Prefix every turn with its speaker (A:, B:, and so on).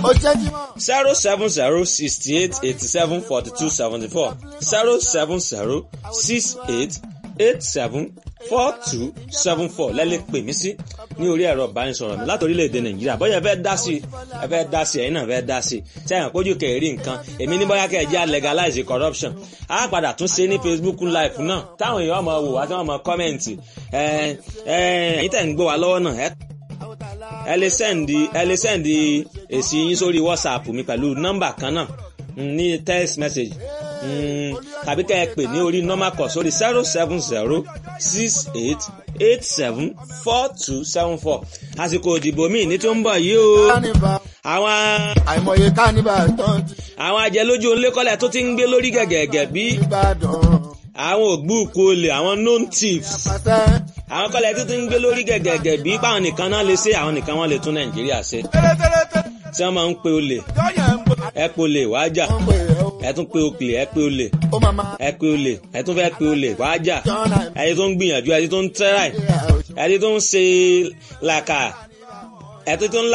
A: ó jẹ́ jímọ̀.
B: zero seven zero sixty eight eighty seven forty two seventy four zero seven zero six eight eight seven four two seven four lẹ́lẹ́ pè mí sí ní orí ẹ̀rọ ìbánisọ̀rọ̀ mi láti orílẹ̀-èdè nàìjíríà bóyá ẹ fẹ́ dá sí ẹ fẹ́ dá sí ẹ̀yin náà fẹ́ dá sí tí àyàn pójú kẹ̀rí nǹkan èmi ní bóyá kẹ̀ jẹ́ legalize corruption á padà tún ṣe ní facebook live náà táwọn èèyàn máa wò wá tí wọ́n máa kọ́mẹ̀ǹtì ẹ̀ ẹ̀ ẹ̀yin tẹ̀ ń gbọ́ wa lọ́wọ́ náà ẹ̀ ẹ lè sẹ́ndì ẹ lè sẹ́ndì èsì yín sórí whatsapp mi pẹ̀lú nọ́mbà kan náà ní text message tàbí kẹ́ ẹ pè ní orí normal call sórí zero seven zero six eight eight seven four two seven four àsìkò òdìbò míì ní tó ń bọ̀ yìí o
A: kánìbà
B: àwọn
A: àìmọye kánìbà tán ti
B: àwọn ajẹlójú olékọ́lẹ̀ tó ti ń gbé lórí gẹ̀gẹ̀gẹ̀ bí
A: ìbàdàn.
B: àwọn ògbúùkù olè àwọn known thieves
A: pàṣẹ.
B: àwọn kọ́lẹ̀ tó ti ń gbé lórí gẹ̀gẹ̀gẹ̀ bí báwọn nìkan náà lè ṣe àwọn nìkan wọn lè tún nàìjíríà ṣe
A: tẹ́lẹ̀tẹ́lẹ̀
B: tí wọ́n máa ń pe olè
A: tọ́yẹ̀ ń bọ̀.
B: ẹ pe olè wàá jà
A: wọ́n pè é o.
B: ẹ tún pe òkèlè ẹ pe olè
A: ó máa máa.
B: ẹ pe olè ẹ tún fẹ́ pe olè wàá jà
A: jọ́nà
B: ẹni tó ń gbìyànjú ẹni tó ń tẹ́ráì ẹni tó ń ṣe làkà ẹni tó ń